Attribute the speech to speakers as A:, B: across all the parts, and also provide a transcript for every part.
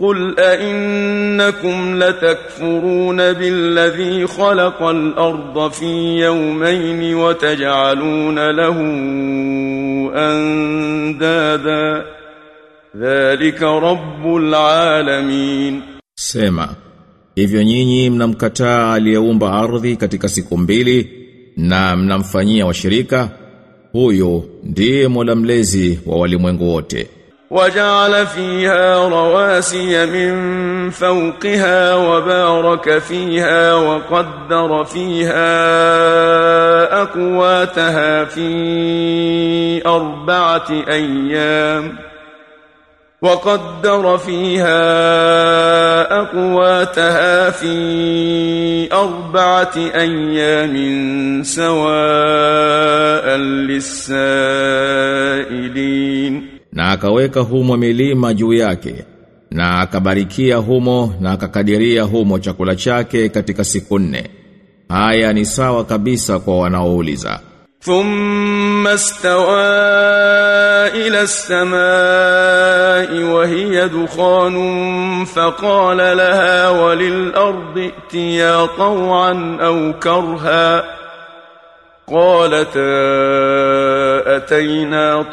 A: قل أئنكم لتكفرون بالذي خلق الأرض في يومين وتجعلون له أندادا ذلك رب العالمين
B: Sema, hivyo nyinyi mnamkataa aliyeumba ardhi katika siku mbili na mnamfanyia washirika, huyo ndiye Mola mlezi wa walimwengu wote.
A: وجعل فيها رواسي من فوقها وبارك فيها وقدر فيها أقواتها في أربعة أيام وقدر فيها أقواتها في أربعة أيام سواء للسائلين
B: Na akaweka humo milima juu yake, na akabarikia humo na akakadiria humo chakula chake katika siku nne. Haya ni sawa kabisa kwa wanaouliza.
A: ثم استوى إلى السماء وهي دخان فقال لها وللأرض ائتيا طوعا أو كرها قالتا أتينا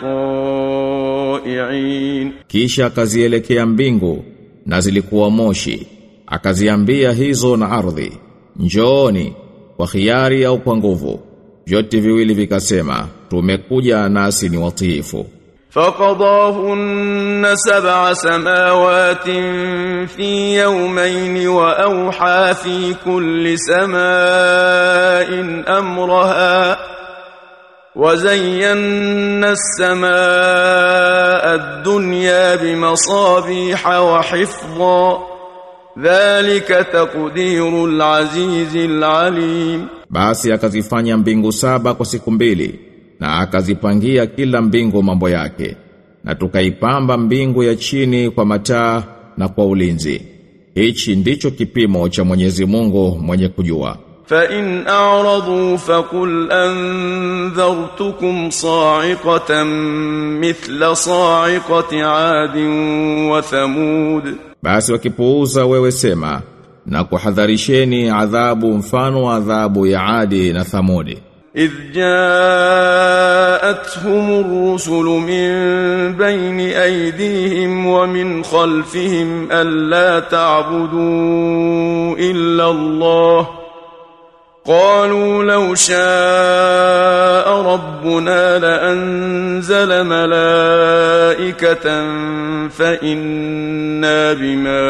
A: طائعين
B: Kisha akazielekea mbingu na zilikuwa moshi. Akaziambia hizo na ardhi, njooni kwa khiari au kwa nguvu. Vyote viwili vikasema, tumekuja nasi ni watiifu.
A: فقضاهن سبع سماوات في يومين وأوحى في كل سماء أمرها وزينا السماء الدنيا بمصابيح وحفظا ذلك تقدير العزيز العليم
B: Basi akazifanya mbingu saba kwa siku mbili na akazipangia kila mbingu mambo yake na tukaipamba mbingu ya chini kwa mataa na kwa ulinzi. Hichi ndicho kipimo cha Mwenyezi Mungu mwenye kujua.
A: فإن أعرضوا فقل أنذرتكم صاعقة مثل صاعقة عاد وثمود
B: Basi wakipuuza wewe sema na kuhadharisheni adhabu mfano wa adhabu ya Adi na Thamudi.
A: إذ جاءتهم الرسل من بين أيديهم ومن خلفهم ألا تعبدوا إلا الله قالوا لو شاء ربنا لأنزل ملائكة فإنا بما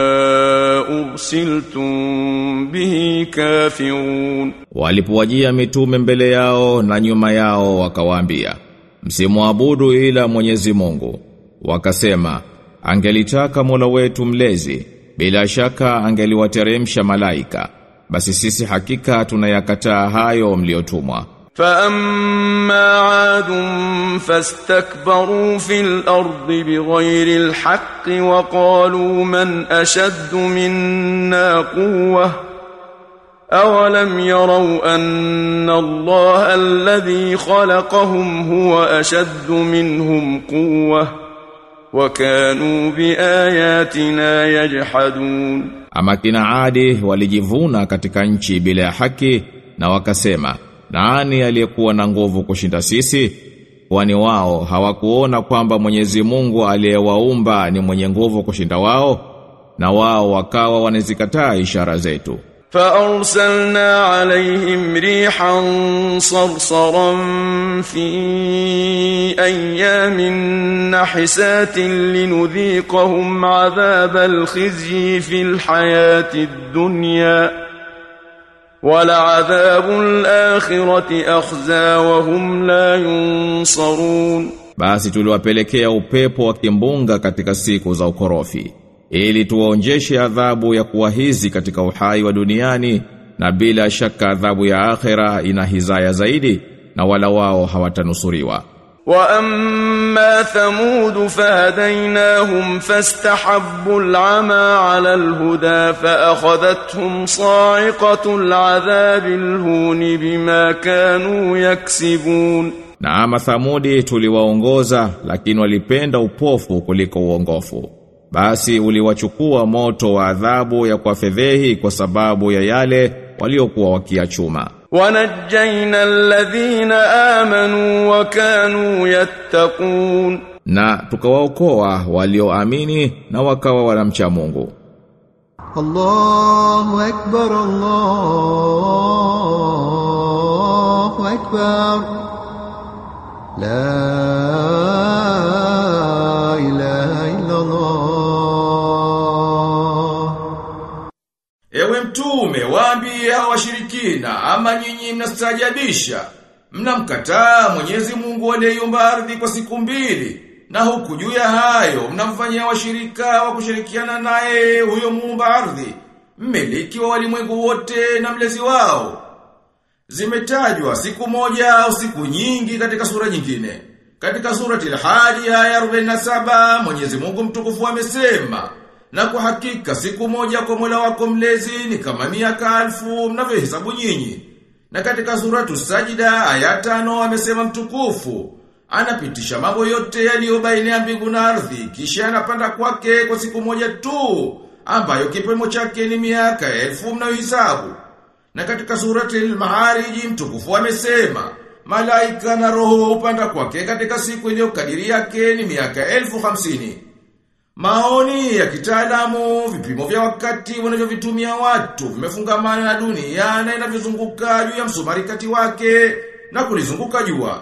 A: أرسلتم به كافرون
B: Walipowajia mitume mbele yao na nyuma yao wakawaambia, msimwabudu ila Mwenyezi Mungu. Wakasema, angelitaka Mola wetu mlezi, bila shaka angeliwateremsha malaika. Basi sisi hakika tunayakataa hayo mliotumwa.
A: فأما عاد فاستكبروا في الأرض بغير الحق وقالوا من أشد منا قوة أولم يروا أن الله الذي خلقهم هو أشد منهم قوة وكانوا بآياتنا يجحدون
B: Ama kina Adi walijivuna katika nchi bila ya haki na wakasema, nani aliyekuwa na nguvu kushinda sisi? Kwani wao hawakuona kwamba Mwenyezi Mungu aliyewaumba ni mwenye nguvu kushinda wao? Na wao wakawa wanazikataa ishara zetu.
A: فأرسلنا عليهم ريحا صرصرا في أيام نحسات لنذيقهم عذاب الخزي في الحياة الدنيا ولعذاب الآخرة أخزى وهم لا ينصرون
B: Basi tuliwapelekea upepo wa kimbunga katika siku za ukorofi ili tuwaonjeshe adhabu ya kuwahizi katika uhai wa duniani na bila shaka adhabu ya akhera ina hizaya zaidi na wala wao hawatanusuriwa.
A: وأما ثمود فهديناهم فاستحبوا العمى على الهدى فأخذتهم صاعقة العذاب الهون بما كانوا يكسبون
B: Na ama Thamudi tuliwaongoza lakini walipenda upofu kuliko uongofu. basi uliwachukua moto wa adhabu ya kwa fedhehi kwa sababu ya yale waliokuwa wakiachuma
A: ونجينا الذين آمنوا وكانوا يتقون
B: na tukawaokoa walioamini na wakawa wanamcha Mungu
C: الله أكبر الله أكبر لا إله إلا الله
D: Ewe mtume, waambie hao washirikina, ama nyinyi mnastajabisha. Mnamkataa Mwenyezi Mungu aliyeiumba ardhi kwa siku mbili, na huku juu ya hayo mnamfanyia washirika wa kushirikiana naye huyo muumba ardhi, mmiliki wa walimwengu wote na mlezi wao. Zimetajwa siku moja au siku nyingi katika sura nyingine. Katika surati al-Hadi aya 47 Mwenyezi Mungu mtukufu amesema na kwa hakika siku moja kwa Mola wako mlezi ni kama miaka alfu mnavyohesabu nyinyi. Na katika suratu Sajida aya tano amesema mtukufu anapitisha mambo yote yaliyo baina ya mbingu na ardhi kisha anapanda kwake kwa siku moja tu ambayo kipimo chake ni miaka elfu mnayohesabu. Na katika surati al-Maharij mtukufu amesema malaika na roho upanda kwake katika siku iliyokadiri yake ni miaka elfu hamsini. Maoni ya kitaalamu, vipimo vya wakati wanavyovitumia watu, vimefungamana na dunia na inavyozunguka juu ya msumari kati wake na kulizunguka jua.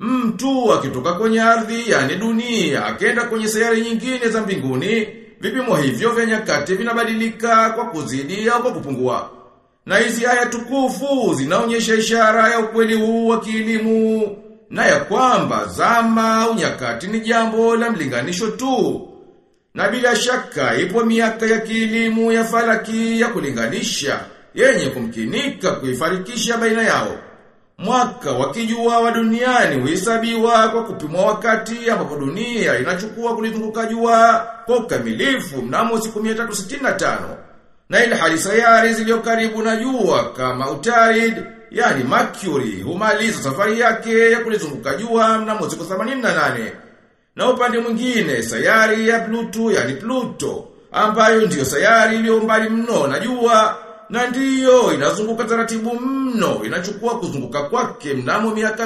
D: Mtu akitoka kwenye ardhi, yani dunia, akenda kwenye sayari nyingine za mbinguni, vipimo hivyo vya nyakati vinabadilika kwa kuzidi au kwa kupungua. Na hizi aya tukufu zinaonyesha ishara ya ukweli huu wa kielimu na ya kwamba zama au nyakati ni jambo la mlinganisho tu. Na bila shaka ipo miaka ya kielimu ya falaki ya kulinganisha yenye kumkinika kuifarikisha baina yao. Mwaka wa kijua wa duniani huhesabiwa kwa kupimwa wakati ambapo dunia inachukua kulizunguka jua kwa ukamilifu mnamo siku 365. Na ile hali sayari zilizo karibu na jua kama Utarid, yani Mercury, humaliza safari yake ya kulizunguka jua mnamo siku 88. Na upande mwingine sayari ya Pluto yani Pluto ambayo ndiyo sayari iliyo mbali mno na jua na ndiyo inazunguka taratibu mno inachukua kuzunguka kwake mnamo miaka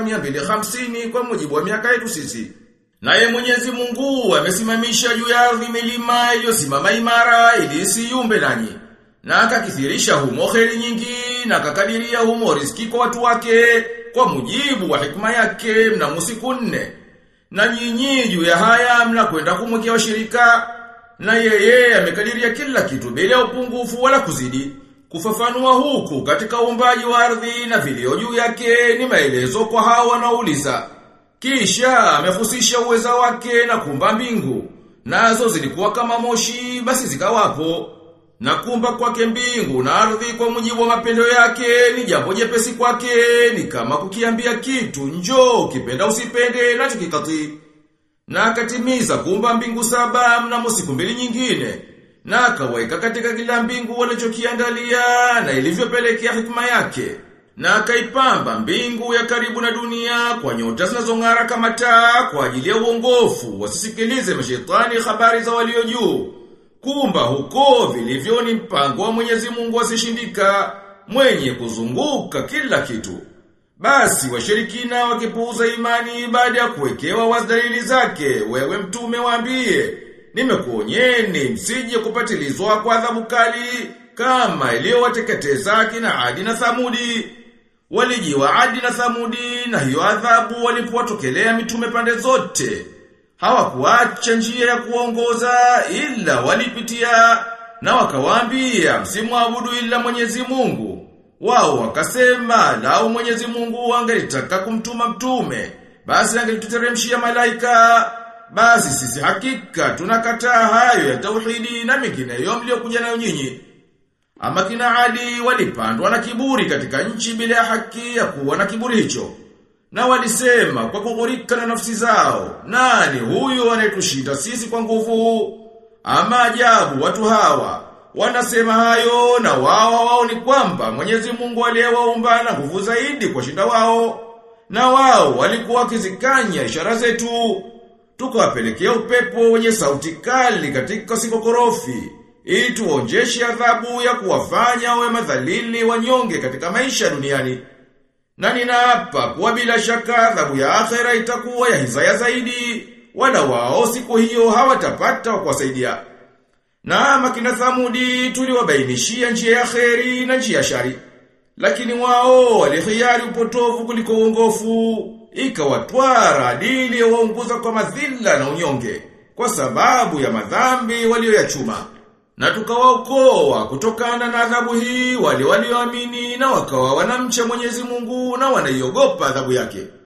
D: 250 kwa mujibu wa miaka yetu sisi. Naye Mwenyezi Mungu amesimamisha juu ya ardhi milima iliyosimama imara ili isiyumbe nanyi. Na akakithirisha humo kheri nyingi na akakadiria humo riziki kwa watu wake kwa mujibu wa hikma yake mnamo siku nne. Na nyinyi juu ya haya mnakwenda kumwekea washirika na yeye amekadiria kila kitu bila ya upungufu wala kuzidi. Kufafanua huku katika uumbaji wa ardhi na vilio juu yake ni maelezo kwa hao wanaouliza. Kisha amefusisha uweza wake na kumba mbingu. Nazo zilikuwa kama moshi basi zikawapo. Na kumba kwake mbingu na ardhi kwa mujibu wa mapendo yake ni jambo jepesi kwake ni kama kukiambia kitu njoo ukipenda usipende nacho kikati. Na akatimiza kumba mbingu saba mnamo siku mbili nyingine. Na akaweka katika kila mbingu walichokiandalia na ilivyopelekea hikma yake. Na akaipamba mbingu ya karibu na dunia kwa nyota zinazong'ara kama taa kwa ajili ya uongofu wasisikilize mashetani habari za walio juu. Kumba huko vilivyo ni mpango wa Mwenyezi Mungu asishindika mwenye kuzunguka kila kitu. Basi washirikina wakipuuza imani baada ya kuwekewa wasdalili zake, wewe mtume waambie, nimekuonyeni msije kupatilizwa kwa adhabu kali kama iliyowateketeza kina Adi na Thamudi. Walijiwa Adi na Thamudi na hiyo adhabu walipowatokelea mitume pande zote. Hawakuacha njia ya kuongoza ila walipitia na wakawaambia msimwabudu ila Mwenyezi Mungu. Wao wakasema lau Mwenyezi Mungu angelitaka kumtuma mtume, basi angelituteremshia malaika. Basi sisi hakika tunakataa hayo ya tauhidi na mengineyo mliokuja nayo nyinyi. Ama kina Adi walipandwa na kiburi katika nchi bila ya haki ya kuwa na kiburi hicho. Na walisema kwa kughurika na nafsi zao, nani huyu anayetushinda sisi kwa nguvu? Ama ajabu watu hawa, wanasema hayo na wao wao ni kwamba Mwenyezi Mungu aliyewaumba na nguvu zaidi kwa shinda wao. Na wao walikuwa wakizikanya ishara zetu. tukawapelekea upepo wenye sauti kali katika sikokorofi ili tuonjeshe adhabu ya kuwafanya wawe madhalili wanyonge katika maisha duniani. Na ninaapa kuwa bila shaka adhabu ya akhera itakuwa ya hizaya zaidi, wala wao siku hiyo hawatapata wa kuwasaidia. Na makina Thamudi tuliwabainishia njia ya kheri na njia ya shari. Lakini wao walihiari upotovu kuliko uongofu, ikawatwara adili ya waunguza kwa madhila na unyonge, kwa sababu ya madhambi walioyachuma. Na tukawaokoa kutokana na adhabu hii wale walioamini na wakawa wanamcha Mwenyezi Mungu na wanaiogopa adhabu yake.